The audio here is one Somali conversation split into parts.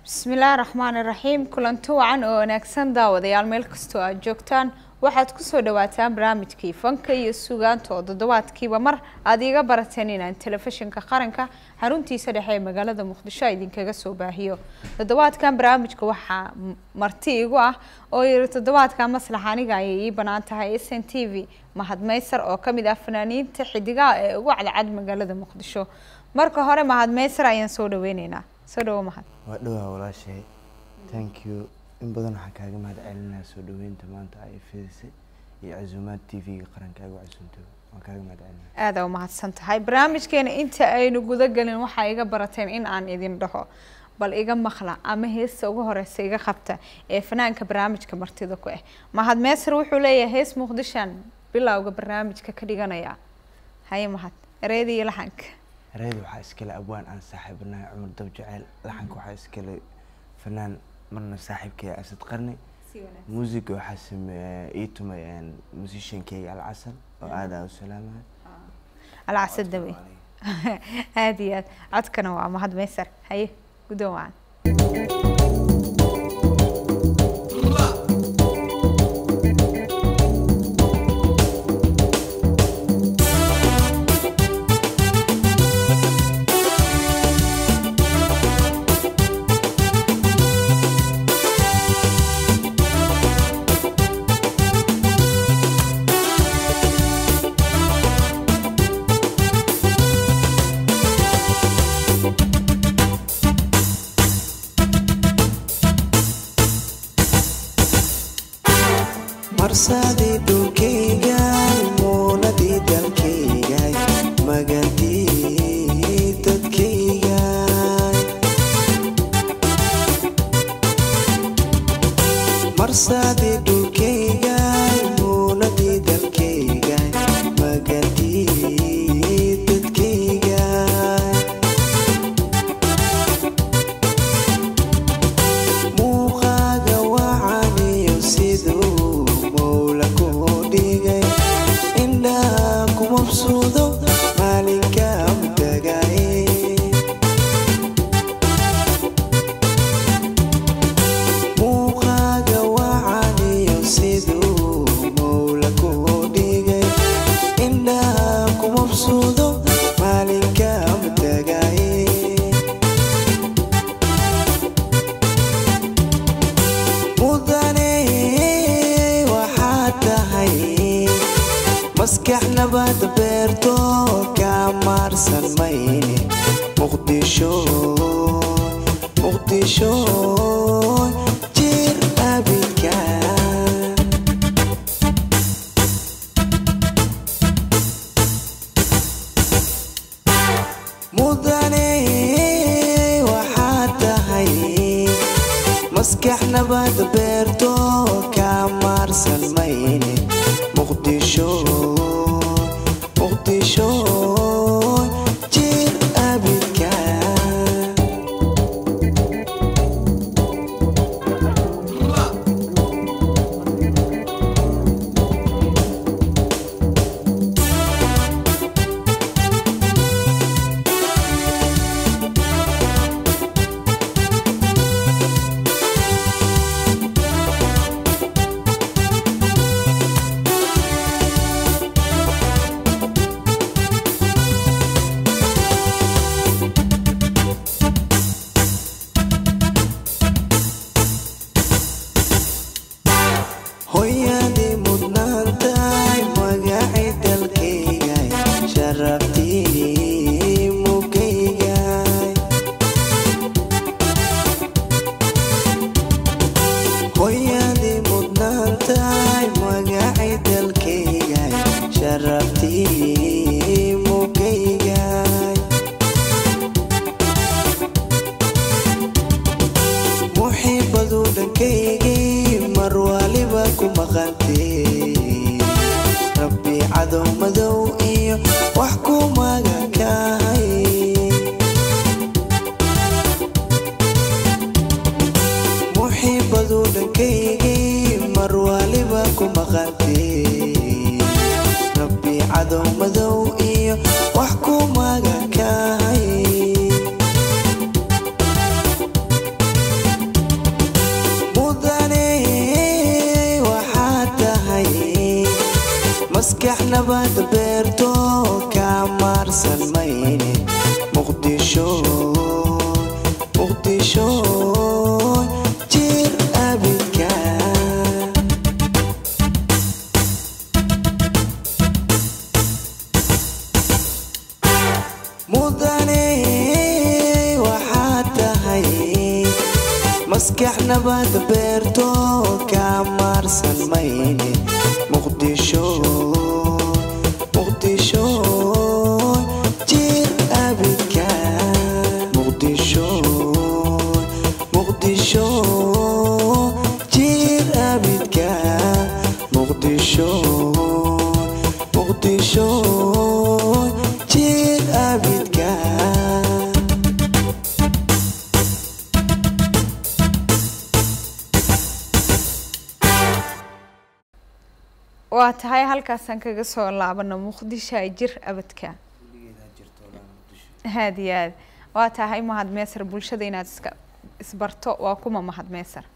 bismillaahi raxmaani raxiim kulanti wacan oo wanaagsan daawadayaal meel kastoo aad joogtaan waxaad kusoo dhawaataan barnaamijkii fanka iyo sugaanta oo toddobaadkiiba mar aad iiga barateen inaan telefishinka qaranka xaruntiisa dhexe ee magaalada muqdisho idinkaga soo baahiyo toddobaadkan barnaamijka waxaa marti igu ah oo yiri toddobaadkan maslax aniga ayay ii banaan tahay s n t v mahad maysar oo kamid ah fanaaniinta xidigaha ee ugu cadcad magaalada muqdisho marka hore mahad maysar ayaan soo dhaweyneynaa soo dhawo mahad waa dhowaa walaashay thank you in badan waxaan kaaga mahad celinaa soo dhaweynta maanta ay fidisay iyo casuumaad t v-ga qarankaaga casuumta waan kaaga mahad celinaa aada u mahadsan tahay barnaamijkeena inta aynu guda gelin waxaa iga barateen in aan idin dhaho bal iga maqla ama heesta ugu horeysa iga qabta ee fanaanka barnaamijka martida ku ah mahad meesar wuxuu leeyahay hees muqdishaan bilowga barnaamijka ka dhiganaya haye mahad ereyada iyo laxanka ereyada waxaa iskale abwaan aan saaxiibanahay cumar dab jaceyl laxanka waxaa iskale fanaan marna saaxiibkaya asad qarni muusiga waxaa sameeye ii tumay musiciankeyga alcasal oo aada u salaamahay alcasad dawe aada iyo aad codkana waa mahad meysar haye guddoon wacan marsadii dhulkayga muunadii dalkayga magandii dadkayga marsadii dhulkayga muunadii dalkayga magandii dadkayga muuqaaga wacaniyo siduu mowla ku dhigay indhaha ku mabsuudo maalinka mutagay muuqaaga wacaniyo siduu mowla ku dhigay indhaha ku mabsuudo maalinka mutagay mudane waxaad tahay maskax nabad beerto ka maarsan mayne muqdisho muqdisho jir abidka mudane waxaad tahay maskax nabad beerto ka maarsan mayne muqdisho muqdisho jir abidka hooyadii mudnaantahay magacay dalkayga sharaftii mugayga hooyadii mudnaantahay magacay dalkayga sharaftii mugayga muxiibadu dhankaygii mar waliba ku maqantee rabbi cadow madow iyo wax ku magakahay muxiibadu dhankaygii mar waliba ku maqantee rabbi cadow madow iyo wax ku magakahay nabad beerto ka maarsan mayne muqdisho muqdisho jir abidka mudane waxaad tahay maskax nabad beerto ka maarsan mayne muqdisho muqdisho jir abidka muqdisho muqdisho jir abidka muqdisho muqdisho jir abidka waa tahay halkaasaan kaga soo laabano muqdisho ay jir abadka aad iyo aad waa tahay mahad meesar bulshada inaad iska isbarto waa kuma mahad meesar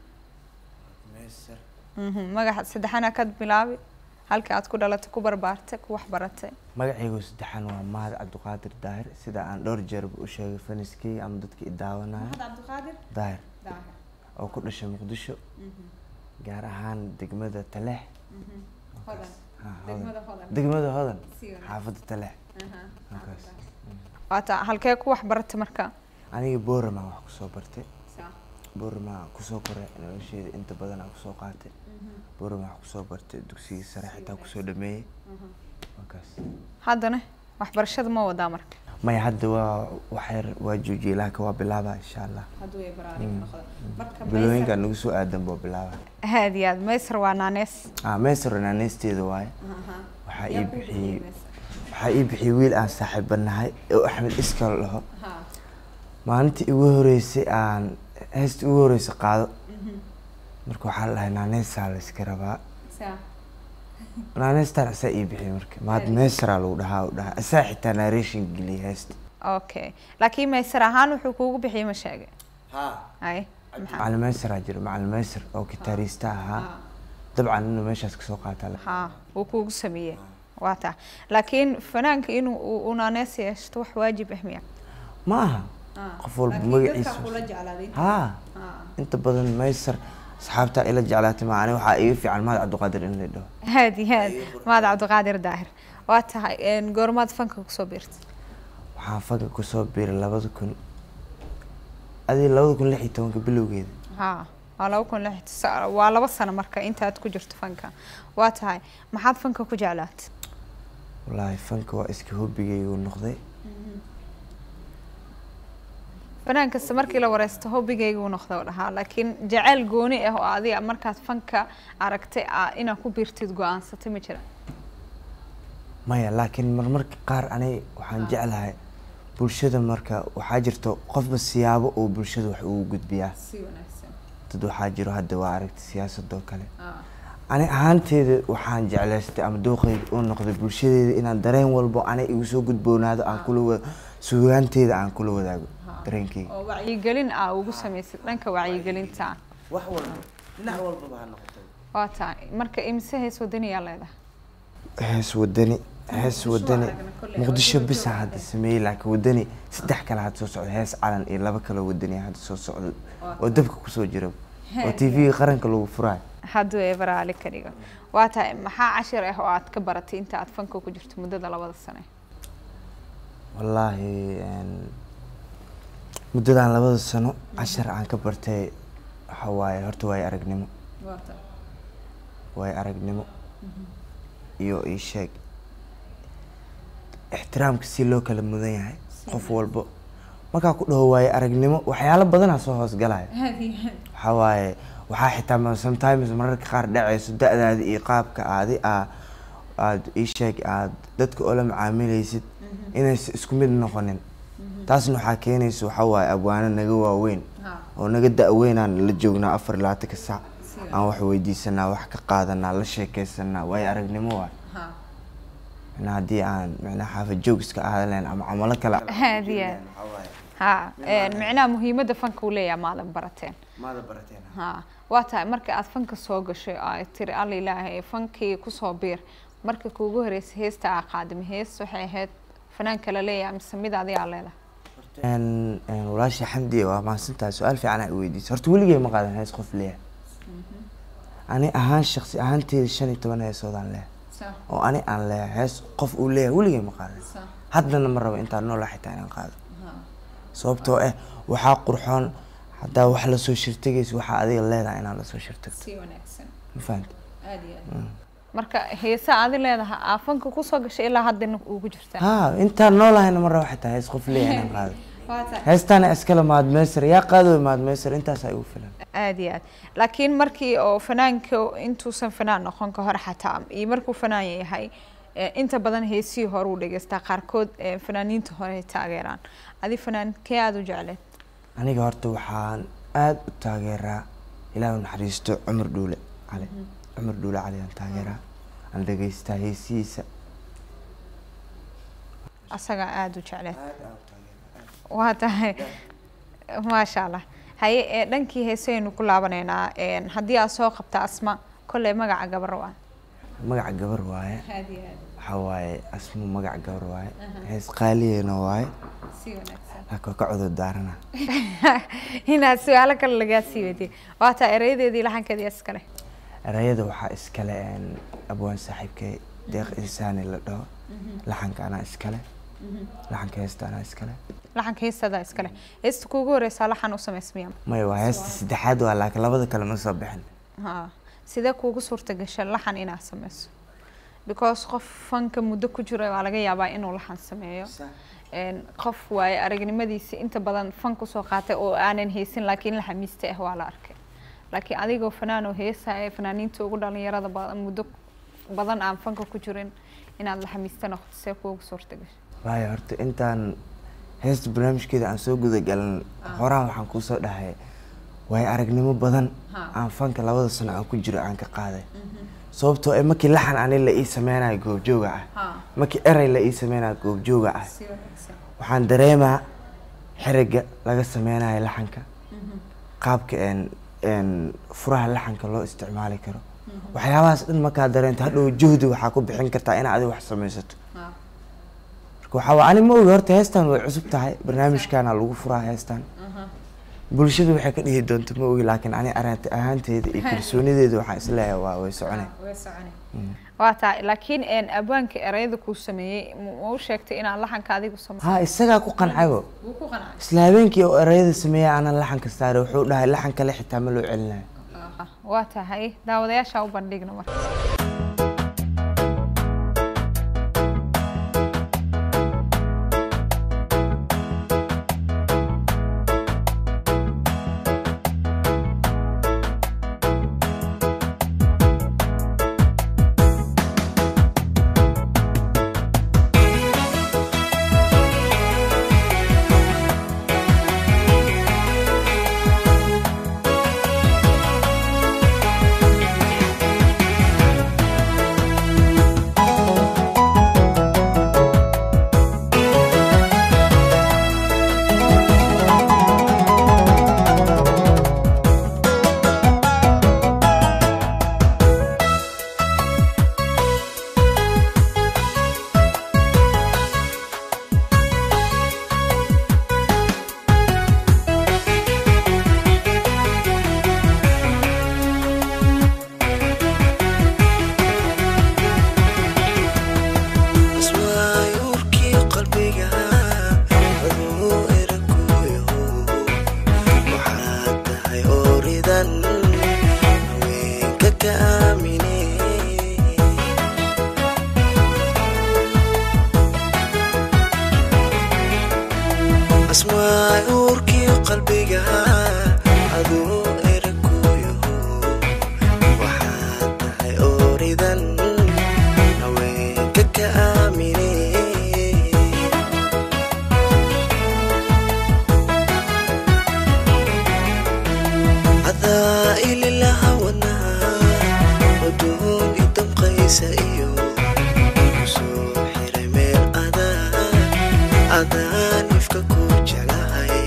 Mhm, magaxa saddexana kad bilaabi halka aad ku dhalatay ku barbaartay ku wax baratay magacaygu saddexan waa mahad cabdiqaadir daahir sida aan dhowr jeerba u sheegay faniskii ama dadka i daawanaya cabdiqaadir daahir oo ku dhashay muqdisho gaar ahaan degmada taleex Ha, hodan. degmada hodan xaafadda taleex halkaas waa ta halkee ku wax baratay marka aniga boorama wax kusoo bartay boorama kusoo koray nolosheeda inta badan aan kusoo qaatay boorama wax kusoo bartay dugsigii sare xitaa kusoo dhameeyey halkaas haddana waxbarashada ma wadaa marka maya hadda waa waxyar waa joojiyey laakiin waa bilaabaa insha allah bilooyinka nagu soo aadan baa bilaabaa aad iyo aad meysar waa naanees ah meesar naaneysteeda waaye waxaa ii bixiyey waxaa ii bixiyey wiil aan saaxiibanahay oo axmed iskal dhaho maalintii igu horeysay aan heestii ugu horeysay qaado marka waxaa la dhahay naaneysaa la iska rabaa naaneystaana asaa ii bixiyey marka maad meesaraa lagu dhahaa u dhahaa asaa xitaa narration geliyay heesta okay laakiin meysar ahaan wuxuu kuugu bixiyey ma sheegay ay maxaa macalin meesaraa jira macalin meesar oo gitaariista ahaa dabcan inuu meeshaas kasoo qaataa la- ha wuu kuugu sameeyey waa taa laakiin fanaanka inuu uu- uu naanees yeeshto wax waajib ah miya ma aha qof walba magaciisa haa inta badan meysar asxaabtaa ila jeclaatay ma ani waxaa iga fiican mahad cabdiqaadir in la dhaho aad iyo aad maad cabdiqaadir daahir waa tahay een, goormaad fanka kusoo biirtay waxaan faga kusoo biiray labada kun adii labada kun lix iyo tobanka bilowgeeda ha waa laba kun lix sa- waa laba sano marka intaad ku jirto fanka waa tahay maxaad fanka ku jeclaatay wallaahi fanka waa iska hobigaygu noqday fanaan kasta markii la wareysto hobigayga uu noqda u dhahaa laakiin jacayl gooni ah oo adiga markaad fanka aragtay aa inaad ku biirtid go-aansatay ma jira maya laakiin marmarka qaar ani waxaan jeclahay bulshada marka waxaa jirto qofba siyaabo uu bulshada wax ugu gudbiyaa dad waxaa jiro hadda waa aragtay siyaasadoo kale ani ahaanteeda waxaan jeclaystay ama dooqeyga uu noqday bulshadeeda inaan dareen walbo ani igu soo gudboonaado aan kula wa sugaanteeda aan kula wadaago dareenkeyga oo wacyigelin aa ugu samaysid dhanka wacyigelinta wax walba dhinac walbaba ha noqoto waa tahay marka imise hees wadaniyaa leedahay hees wadani hees wadani muqdisho bisa hadda sameeyey laakiin wadani saddex kale hadda soo socdo hees calan iyo laba kale wadani hadda soo socdo oo dabka kusoo jira oo tv-ga qaranka lagu furaayo hadduu eebaraali ka dhigo waa tahay maxaa cashir ah oo aad ka baratay inta aad fanka ku jirto muddada labada sane wallaahi een, muddadan labada sano cashar aan ka bartay waxa waaye horta waayo aragnimo waayo aragnimo iyo ii sheeg ixtiraamka si loo kala mudan yahay qof walbo markaa ku dhaho waayo aragnimo waxyaalo badanaa soo hoosgalaya waxaa waaye waxaa xitaa ma- sometimes mararka qaar dhacayso da-daada iyo qaabka aadi aa aad ii sheeg aad dadka oola macaamilaysid inaysa isku mid noqonin taasna waxaa keenaysa waxaa waaye abwaano naga waaweyn oo naga da-weynaan la joognaa afar iyo labaatanka saac aan wax weydiisanaa wax ka qaadanaa la sheekeysanaa waayo aragnimo waay micnaa haddii aan micnaa xaafad joog iska ahadan lahayn ama camalo kale Aad iyo aad. ha een, micnaha muhiimadda fanka uu leeyahay maadan barateen maada barateen ha waa tahay marka aad fanka soo gashay oo ay tiri alla ilaahay fankii kusoo biir marka kuugu horeysay heesta aa qaadima hees waxay ahayd fanaanka la leeyahay mise mid adigaa leedahay Een, een, walaasha xamdi waa mahadsantahay su-aal fiican aa weydiisay horta weligay ma qaadan hees qof leeyahay ani ahaan shaksi ahaanteeda shan iyo toban heesoodaan leeyahay oo ani aan leeyahay hees qof uu leeyahay weligay ma qaadan haddana ma rabo intaan noolaa xitaa inaan qaado sababtoo ah waxaa qurxoon haddaa wax lasoo shirtagaysa waxaa adiga leedahay inaan lasoo shirtagto si wanaagsan ma fahanta aad iyo aad marka heesa adi leedahay aafanka kusoo gashay ilaa haddana ugu jirtaa ha intaan noolahayna ma rabo xitaa hees qof leeyahay inaan qaado heestaana iskale maadmeysar yaa qaado maadmeysar intaasaa igu filan aad iyo aad laakiin markii oo fanaanka intuusan fanaan noqon ka hor xataa iyo markuu fanaan yahay eh, inta badan heesihii hore uu dhegeystaa qaarkood eh, fanaaniinta hore ay taageeraan adi fanaan kee aada u jecleed aniga horta waxaan aada u taageeraa ilaahu naxariisto cumar dhuule cali cumar dhuule cali aan taageeraa aan dhegeystaa heesihiisa asagaa aada u jecleed waa tahay maasha allah haye ee dhankii heesaynu ku laabanaynaa een, haddii aad soo qabta asma kolley magaca gabar waa magaca gabar waaye waxaa waaye asmu magaca gabar waaye hees qaaliyeena waaye laakiin waa ka cudur daarana inaad su-aalo kale lagaa sii wadiye waa taa erayadeedii laxankeedii iskale erayada waxaa iskale een, abwaan saaxiibkay deeq insaani la dhaho laxanka anaa iskale laxanka heesta anaa iskale laxanka heestadaa iskale heesta kuugu horeysaa laxan u samaysmiya maya waa heesta saddexaad waa laakiin labada kale ma soo bixin ha sidee kuugu suurta gasha laxan inaad sameyso because qof fanka muddo ku jira waa laga yaabaa inuu laxan sameeyo Een, qof waaye aragnimadiisa inta badan fan kusoo qaatay oo aanan haysan laakiin la xamiista ah waa la arkay laakiin adigoo fanaan oo heesaya fanaaniinta ugu dhalinyarada badan muddo badan aan fanka ku jirin inaad la xamiista noqoto see kuugu suurta gasha waayo horta intaan heesta barnaamijkeeda aan soo gudagalin horaan waxaan kuusoo dhahay waayo aragnimo badan aan fanka labada sano aan ku jiro aan ka qaaday sababtoo eh markii laxan ani la ii sameynayo goobjooga ah markii erey la ii sameynayo goobjooga ah waxaan dareemaa xeriga laga sameynayo laxanka qaabka een een furaha laxanka loo isticmaali karo waxyaabahaas dhan markaa dareento hadhow juhdi waxaa ku bixin kartaa inaad adiga wax samaysato marka waxaa waa ani ma ogi horta heestan way cusub tahay barnaamijkaana lagu furaa heestan bulshadu waxay ka dhihi doonto ma ogi laakiin ani aragti ahaanteeda iyo kalsoonideeda waxaan isleeyahay waa way soconay waa taa laakiin een, abwaanka erayada kuu sameeyey ma ma u sheegtay inaad laxanka adigu sameyso ha isagaa ku qancaybo isla habeenkii oo erayada sameeya aanan laxanka saare wuxuu dhahay laxan kale xitaa ma loo celinayo waa tahay daawadayaasha u bandhigna marka ismaayuurkii qalbiga aduu eraguyo waxaad tahay ooridan haweenka ka aamine asmaayuurkii qalbiga aduu eraguyo waxaad tahay ooridan haweenka ka aamine adaa ililaha wadnaa wadoon idamqaysa iyo kusoo xiray meel adaa adaan ifka ku jeclahay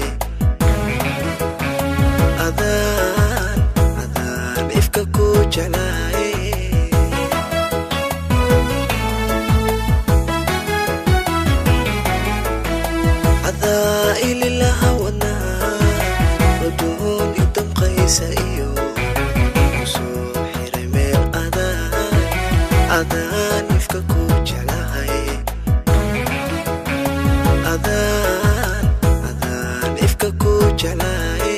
adaan adaan ifka ku jeclahay jeclaay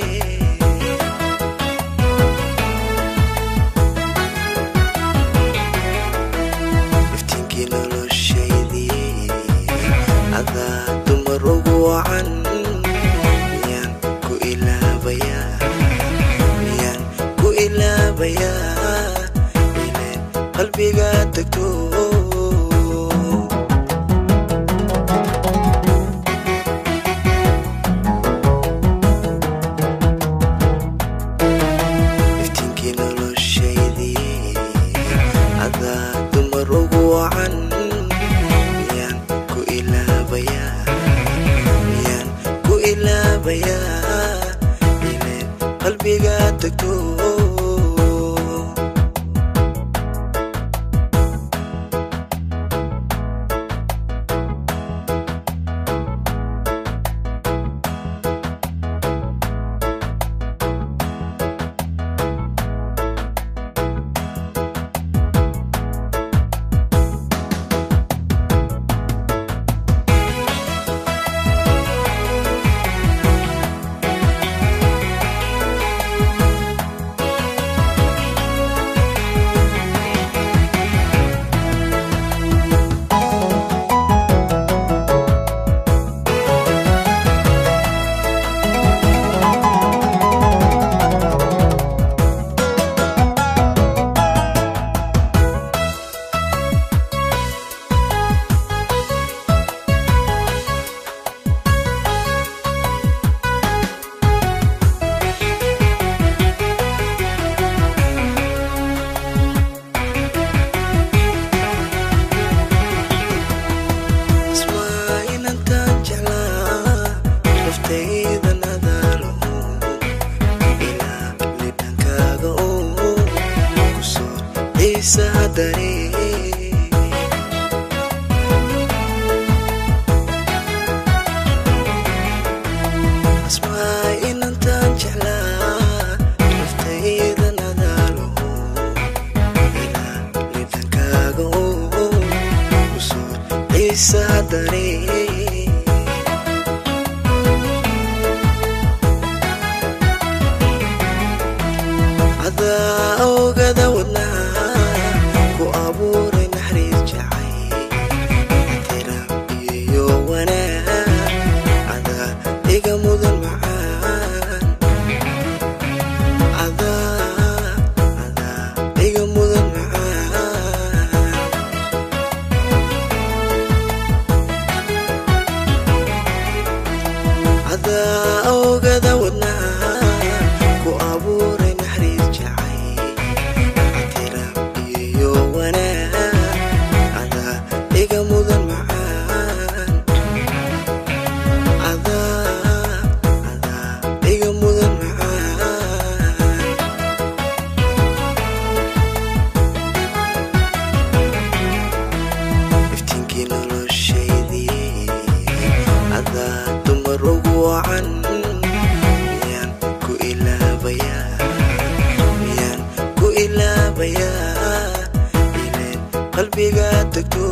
iftiinkii noloshaydii adaa dumar ugu wacan miyaan ku ilaabayaa miyaan ku ilaabayaa ileen qalbiga tagto iftiinkii noloshaydii adaa dumar ugu wacan miyaan ku ilaabayaa miyaan ku ilaabayaa ileen qalbiga tagto ismaa inantaan jeclaa naftayda nadaalo ilaa lidhankaaga oo kusoo xiisaa daree asmaa inantaan jeclaa naftayda nadaalo ilaa lidhankaaga oo kusoo xiisaa daree adaa ogada wadnaha ku abuuray naxariis jacay ixtiraam iyo wanaag adaa iga mudan macaan adaa adaa iga mudan macaan adaa ogada wadnaha ku abuuray naxariis jacay ixtiraam iyo wanaag adaa iga mudan macaan adaa adaa iga mudan macaan iftiinkii noloshaydii adaa dumar ugu wacan miyaan ku ilaabayaa miyaan ku ilaabayaa ileen qalbiga tagto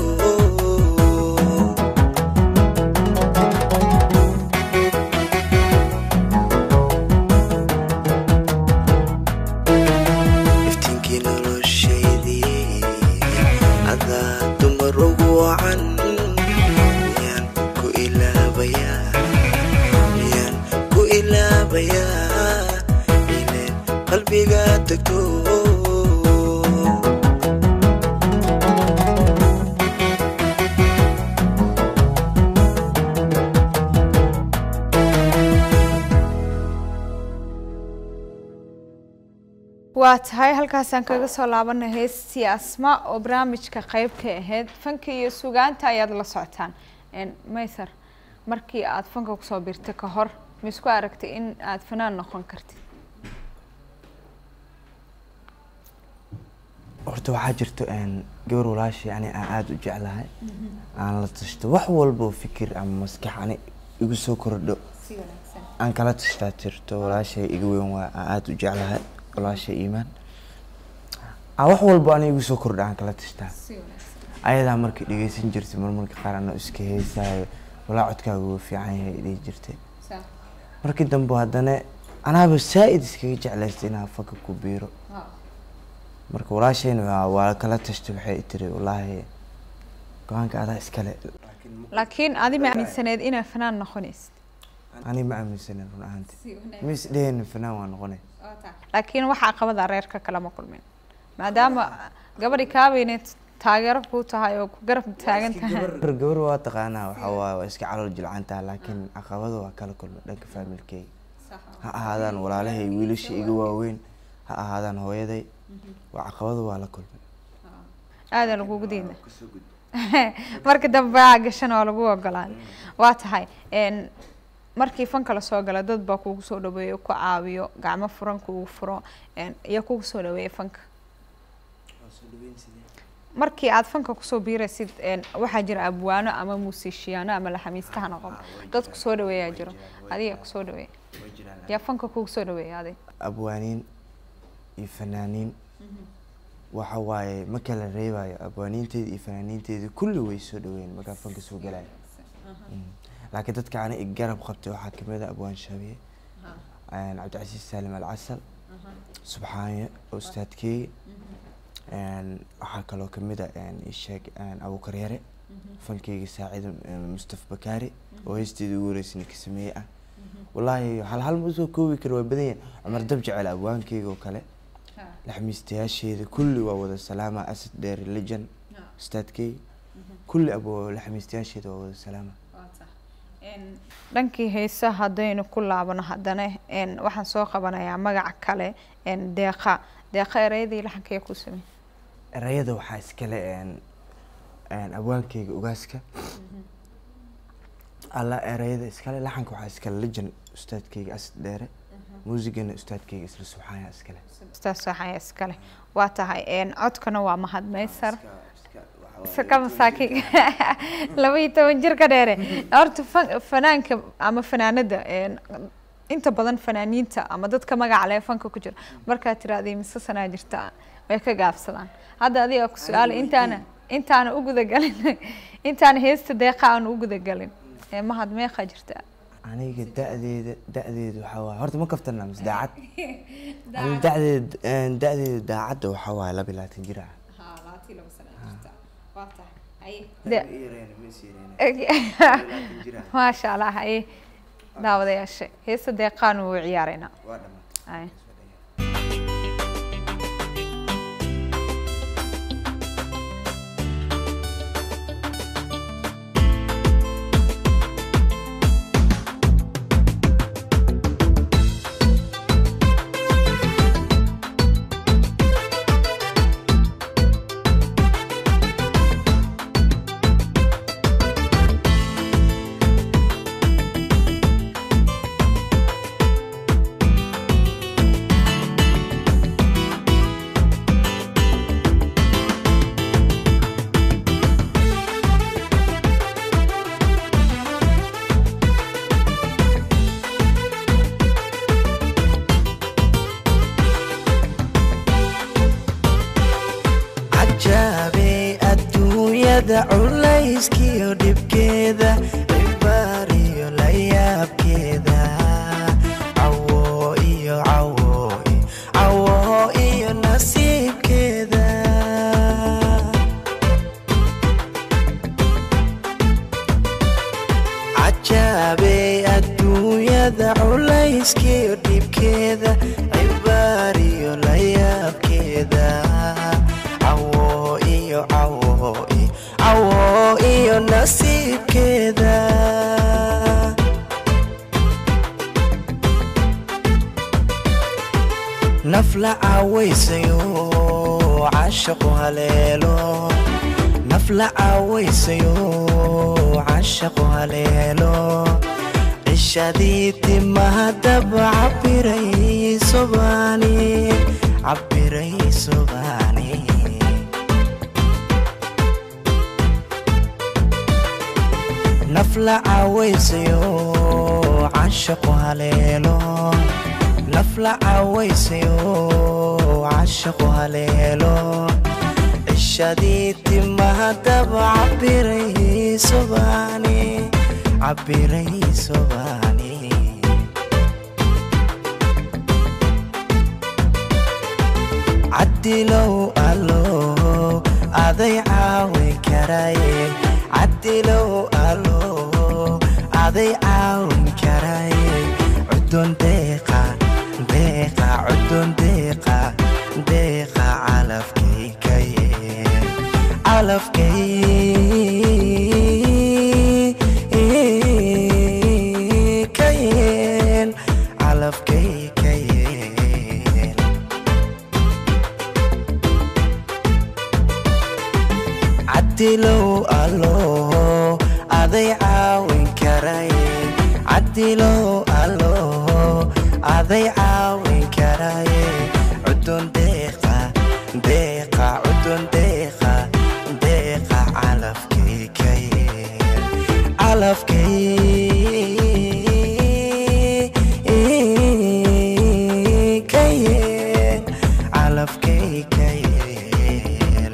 iftiinkii noloshaydii adaa dumar ugu wacan miyaan ku ilaabayaa miyaan ku ilaabayaa ileen qalbiga tagto waa tahay halkaasaan kaga soo laabanay heestii asma oo barnaamijka qeyb ka ahayd fanka iyo sugaanta ayaad la socotaan maysar markii aad fanka kusoo birtay ka hor ma isku aragtay in aad fanaan noqon kartid horta waxaa jirto gabar walaashay ani aan aada u jeclahay aan la tashto wax walba oo fikir ama maskax ani igu soo kordho aan kala tashtaa jirto walaashay iga weyn waa aan aada u jeclahay walaashay iimaan aan wax walba ani igu soo kordho aan kala tashtaa ayadaa markay dhegeysan jirtay marmarka qaar anoo iska heesaayo walaa codkaaga wuu fiican yahay dhihi jirtay markii dambe haddana anaaba saa-id iskaga jeclaystay inaan fanka ku biiro marka walaashayna waa- waa kala tashtay waxay tiri wallaahi go-aanka adaa iskale laakiin adi ma aaminsaneed inaad fanaan noqonaysid ani ma aaminsanin run ahaanti mis dheheen fanaan waa noqonay laakiin waxaa caqabada reerka kalama kulmin maadaama gabadhi kaaweyneed taageero kuu tahay oo ku garab taagan tahay gabar gabar waa taqaanaa waxa waaye waa iska calool jilcantaa laakiin caqabado waa kala kulma dhanka faamilkeyga ha ahaadaan walaalahay wiilasha iga waaweyn ha ahaadaan hooyaday waa caqabado waa la kulmay aadaa lagugu diida marka dambe aa gashan oo lagu ogolaaday waa tahay n markii fanka lasoo gala dad baa kugu soo dhaweeyo ku caawiyo gacmo furan kugu furo n iyo kugu soo dhaweeya fanka markii aad fanka kusoo biiraysid n waxaa jira abwaano ama muusiishiyaano ama laxamiistaha noqon dad kusoo dhaweeyaa jiro adiga kusoo dhaweeya yaa fanka kugu soo dhaweeya adig abwaaniin iyo fanaaniin waxa waaye ma kala reebayo abwaaniinteeda iyo fanaaniinteeda kulli way soo dhaweyn markaa fanka soo galaya Mm. laakiin dadka ana i garab qabtay waxaa kamid a abwaan shabiye een, cabdicasiis saalim alcasal subxaanye oo ustaadkeega een, waxaa kaloo kamid a een, ii sheeg een, abuukar yare fankeyga saacida een, mustafa bakaari oo heesteeda ugu horeysay ka sameeye ah wallaahi hal hal ma usoo koobi karo waa badan yahay cumar dab jecel abwaankeyga oo kale laxmiistayaasheeda kulli waa wada salaama asad dheer lejan ustaadkeyga kulli abo laxmiistayaasheeda waa wada salaama dhankii heesa haddaynu ku laabano haddana n waxaan soo qabanayaa magaca kale n deeqa deeqa ereyadii laxankee ku samey erayada waxaa iskale een een abwaankeyga ogaaska alla erayada iskale laxanka waxaa iskale lejan ustaadkeyga asad dheere muusigana ustaadkeyga isla subxaaya iskale ustaas waxaa iskale waa tahay n codkana waa mahad maysar ka masaakiin laba iyo toban jir ka dheere horta fa- fanaanka ama fanaanada n inta badan fanaaniinta ama dadka magaca leh fanka ku jira markaad tiraahday mise sanaa jirta way ka gaabsadaan hadda adiga ku su-aala intaana intaana u gudagalin intaana heesta deeqa aan u gudagalin ee mahad meeqa jirta aniga da-deeda da-deeda waxaa waaye horta ma kaftana mise daacad aniga da-deeda een, da-deeda daacadda waxaa waaye laba iyo labaatan jir ah maasha allah haye daawadayaasha heesta deeqaan wuu ciyaaraynaa Haye. cajaabey adduunyada culayskiyo dhibkeeda cibaariyo la yaabkeeda cawo iyo cawo iyo- cawo iyo nasiibkeeda cajaabey adduunyada culayskiyo dhibkeeda cibaariyo la yaabkeeda cawo iyo cawo iyo- cawo iyo nasiibkeeda nafla caawaysayo cashaqu haleelo nafla caawaysayo cashaqu haleelo cishadii timaha daba cabiray sobaani cabiray sobaani nafla caawaysayo cashaqu haleelo nafla caawaysayo cashaqu haleelo cishadii timaha daba cabiray sobaani cabiray sobaani cadilow allo aday caawin karaye cadilow allo aday caawin karaye cudun deeqa deeqa cudun deeqa deeqa calafkaykaye calafkaykayeen calafkaykayeen cadilow allo aday caawin karaye cadilow allo aday caawin karaye cudun deeqa deeqa cudun deeqa deeqa calafkaykaye calafkaykayeen calafkaykayeen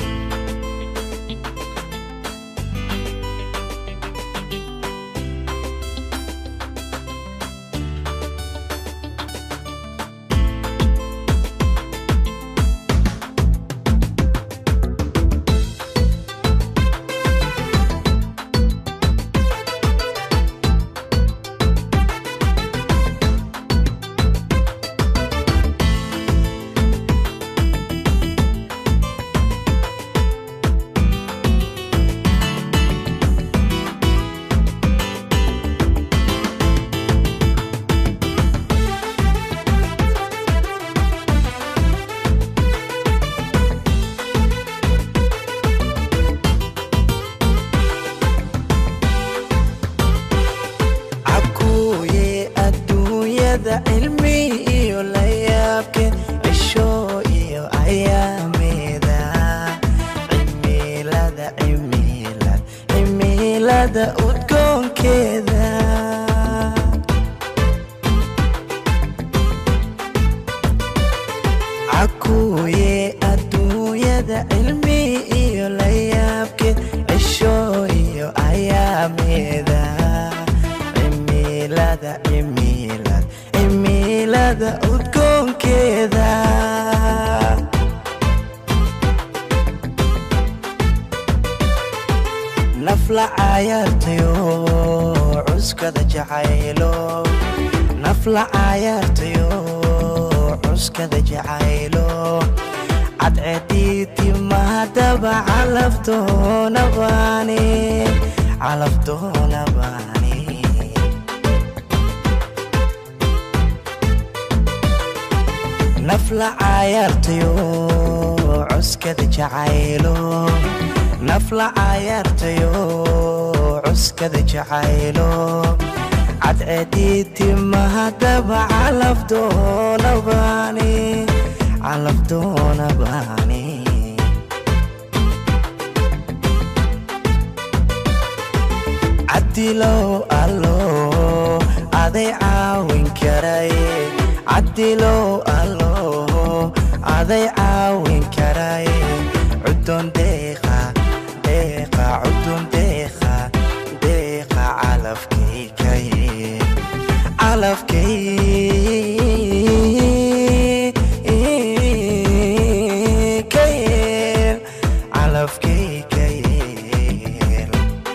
cakuuye adduunyada cilmi iyo la yaabke cisho iyo ayaamida cimilada cimilad cimilada udgoonkeeda cakuuye adduunyada cilmi iyo la yaabke cisho iyo ayaamida cimilada cimilad cimilada udgoonkeeda nafla cayaartayo cuskada jacaylo nafla cayaartayo cuskada jacaylo cadceediiti mahadaba calaftoona baani calaftoona baani nafla cayaartayo cuskada jacaylo nafla cayaartayo cuskada jacaylo cadceediiti mahadaba calafdoona baani calafdoona baani cadilow allo aday caawin karaye cadilow allo aday caawin karaye cudun deeqa deeqa cudun deeqa deeqa calafkaykaye calafkaykayeen calafkaykayeen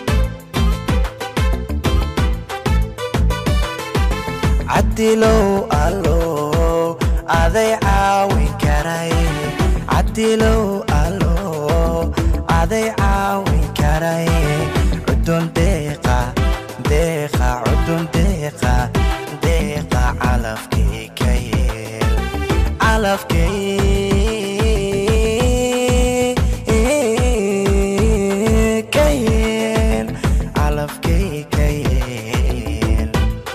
cadilow allo aday caawin karaye cadilow allo aday caawin karaye cudun deeqa deeqa cudun deeqa deeqa calafkaykayeel calafkaykayeen calafkaykayeen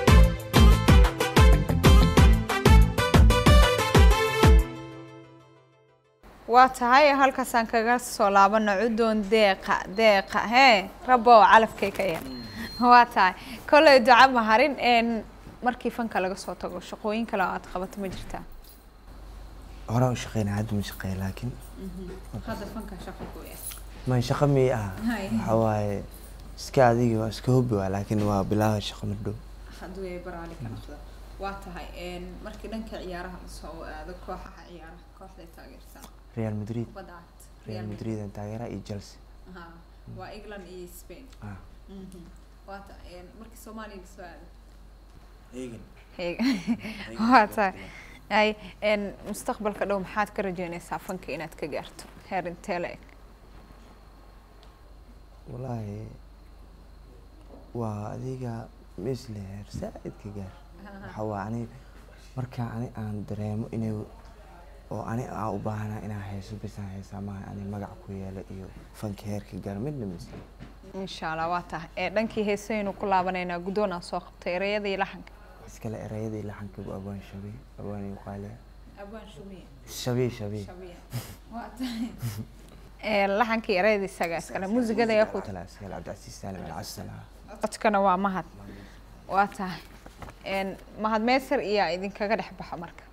waa tahay halkaasaan kaga soo laabano cudoon deeqa deeqa hee rabo calafkay ka yar waa tahay kolley duca maharin een markii fanka laga soo tago shaqooyin kale oo aad qabato ma jirtaa horaan u shaqeynaa hadda ma shaqeeya laakiin hadda fanka shaqo ku yahay ma shaqo mii ah Hay. waxa waaye iska adigi waa iska hobi waa laakiin waa bilaawa shaqo ma dhow hadduu yahay baraali ka noqdo waa tahay een, markii dhanka ciyaaraha lasoo aado kooxaha ciyaaraha kooxday taageertaa real madrid kubadda cagta real madrid aan taageera iyo chelsea Aha, waa england iyo spain ah Mhm. waa tahay een, markii soomaaliya lasoo aado eegan Heeg. waa tahay ay een, mustaqbalka dhow maxaad ka rajeynaysaa fanka inaad ka gaarto heer intee la eg wallaahi waa adiga misle heer saaid ka gaar waxa waa ani marka ani aan dareemo inay oo ani aan u baahanaa inaan hayso bisaan haysaa maaha ani magac ku yeelo iyo fanka heerka gaar midna misle insha allah waa tahay ee dhankii heesaynu ku laabanaynaa guddoon aan soo qabtay ereyada iyo laxanka iskale erayadii laxanka bu abaan shabey abaan iyo qaaliya abwaan shumiye shabey shabey waa tahay ee laxankii ereyada isaga iskale muusigada ayaa ku tala iskale cabdicasiis saalim alcasala codkana waa mahad waa tahay een, mahad meesar iyo idinkaga dhex baxa marka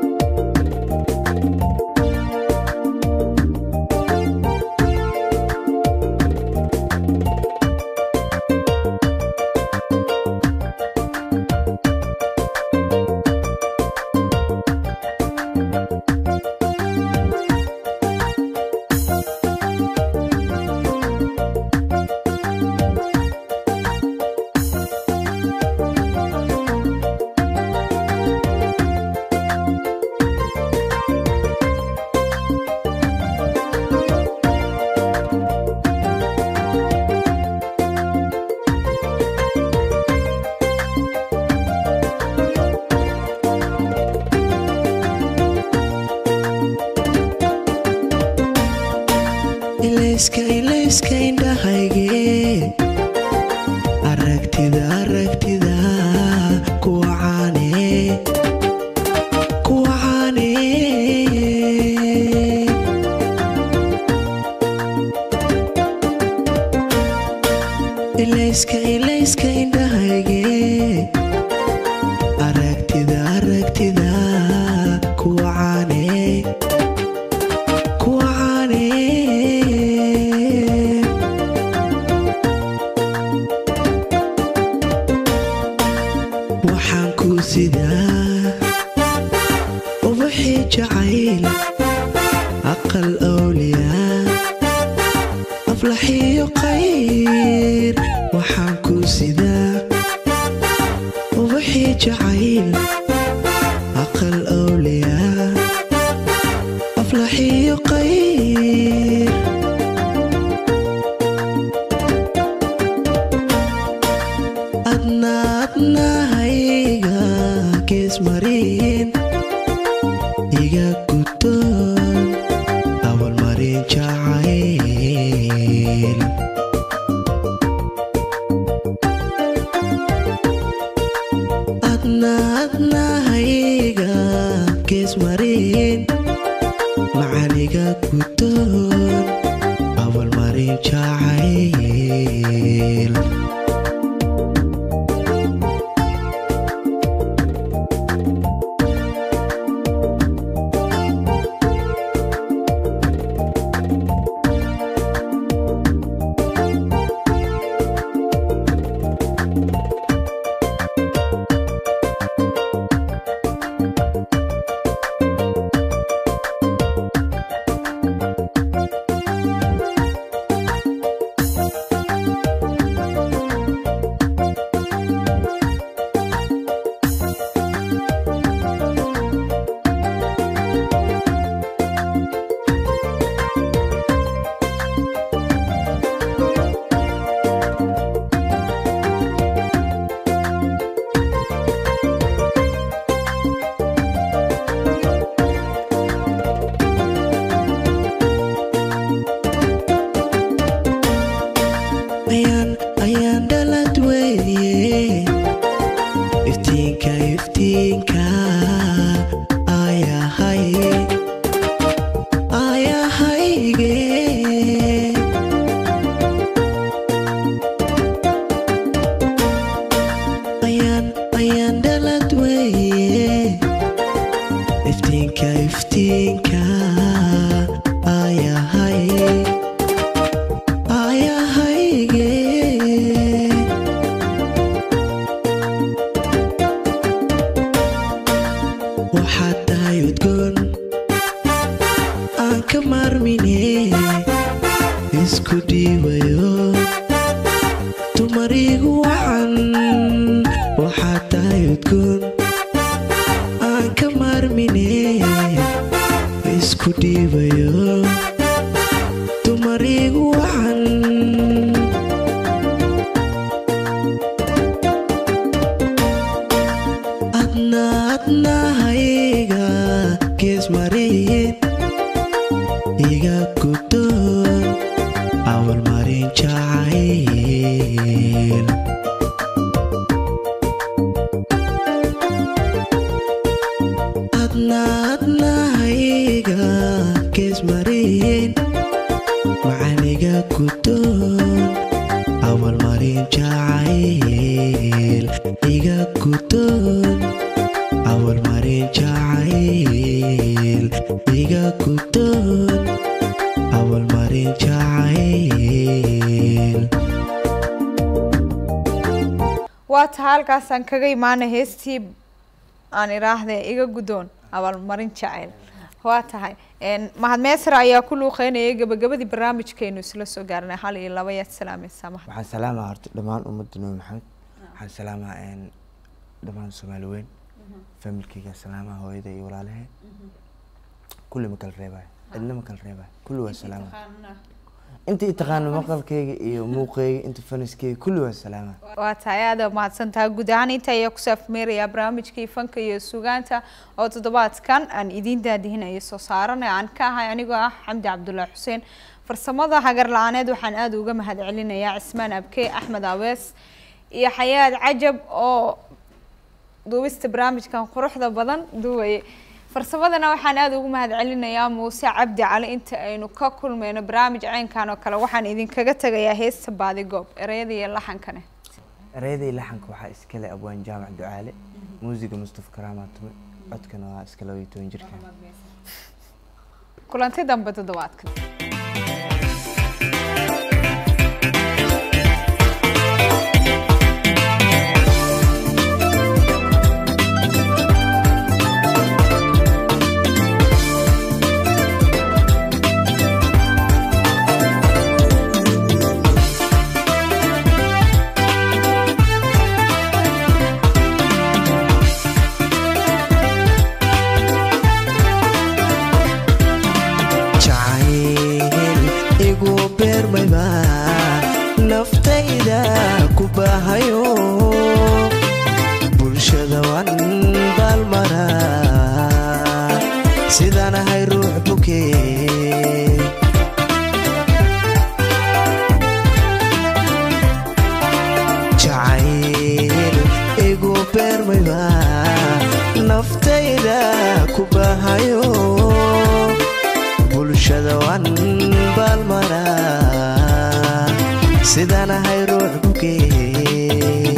ilayska ilayska indhahayge aragtida aragtida kuwa caane kuwa caane ilayska ilayska indhahayge aragtida aragtida kuwa caane kuwa caane waxaan ku sidaa ubaxii jacayl aqal awliyaa aflaxiyo qayr waxaan ku sidaa ubaxii jacayl aqal awliyaa aflaxiyo qayr adna adnahayga gees marin iga gudoon awal marin jacayl adna adnahayga gees marin macaniga gudoon awal marin jacayl ayaan ayaan dhalad weeye iftiinka iftiinka ayahay ayahayge ayaan ayaan dhalad weeye iftiinka iftiinka ayahay ayahayge waxaad tahay udgoon aan ka maarmine isku dhiibayo dumarigu wacan waxaad tahay udgoon aan ka maarmine isku dhiibayo dumarigu wacan adna adnahayga gees marin iga guddoon awal marin jacayl adna adnahayga gees marin macaniga guddoon awal marin jacayl iga guddoon awal marin jacayl iga guddoon awal marin jacayl waa taha halkaasaan kaga imaana heestii aan idhaahde iga guddoon abaalmarin jacayl waa tahay Een, mahad meesra ayaa ku luuqeynayay gabagabadii barnaamijkeenu isla soo gaarnay hal iyo laba yaad salaamaysaa mahad waxaan salaamaa horta dhammaan ummadda nabi maxamed waxaan salaamaa een, dhammaan soomaali weyn familkeyga salaamaa hooyada iyo walaalahe kulli ma kala reebaayo cidna ma kala reebaayo kulli waa salaamaa inta i taqaano maqalkeyga iyo muuqeyga inta faniskeyga kulli waa salaamaa waa tahay aada mahadsan tahay guud ahaan inta ayaa ku saafmeerayaa barnaamijkii fanka iyo sugaanta oo toddobaadkan aan idiin daadihinayo soo saarana aan ka ahay anigoo ah xamdi cabdullaahi xuseen farsamada hagar la-aaneed waxaan aada uga mahad celinayaa cismaan abke axmed awees iyo xayaad cajab oo duubista barnaamijkan quruxda badan duwaye farsamadana waxaan aada ugu mahad celinayaa muuse cabdi cali inta aynu ka kulmeyno barnaamij caynkan oo kale waxaan idinkaga tegayaa heesta baadigoob ereyada iyo laxankane ereyadii laxanka waxaa iskale abwaan jaamac ducaale muusiga mustafa karaamaa tume codkana waa iska laba iyo toban jirkan kulanti dambe toddobaadkan jacayl igu beermayba naftayda ku baahayo bulshada wan baalmara sidaan ahay ruux bukee jacayl igu beermayba naftayda ku baahayo bulshada wan baalmara sidaan ahay ruux bukee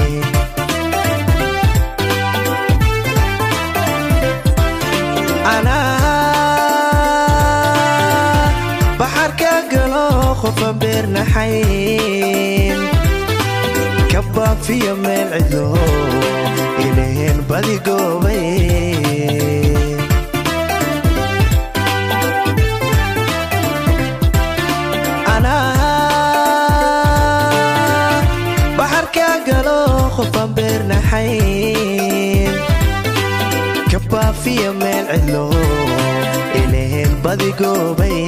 anaa baxarka galo qofan beernaxayn ka baafiyo meel cidlo ilaheen badigoobay anaa baxarka galo qofan beernaxayn ka baafiya meel cidlo ilaheen badigoobay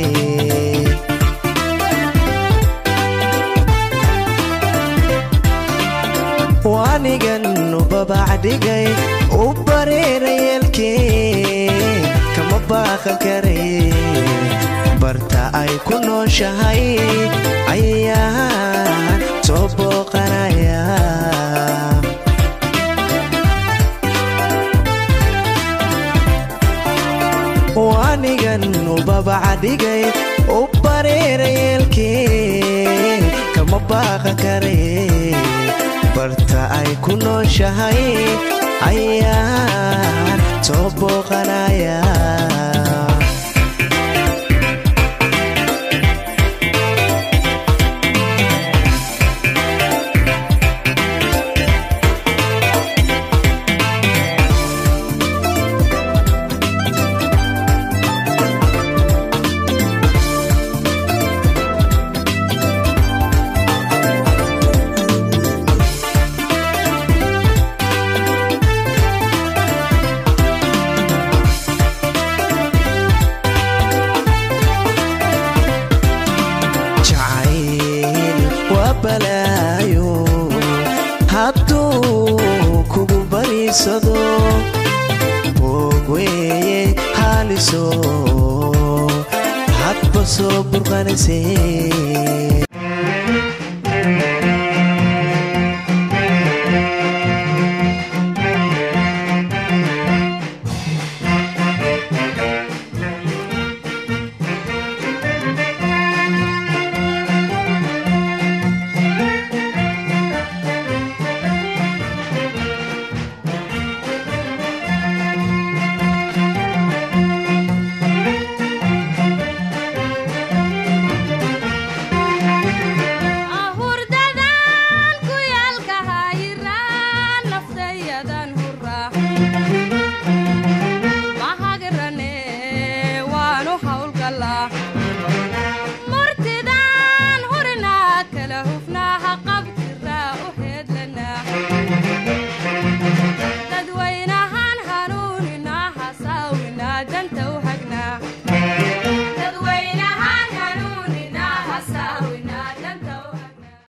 waanigan u babacdhigay u bareera yeelkee kama baaqan karay barta ay ku nooshahay ayaan soo booqanaya waanigan u babacdhigay u bareera yeelkee kama baaqan karay barta ay ku nooshahay ayaan soo booqanaya celiso hadba soo burqanaysay ahurdadan ku yaalka hayiraan naftayadan hura mahagirane waanu hawlgalaa murtidan hurinaa kala hufnaaha qabtiraa u heedlanaa dadwaynahan hanuuninaa hasaawinaa danta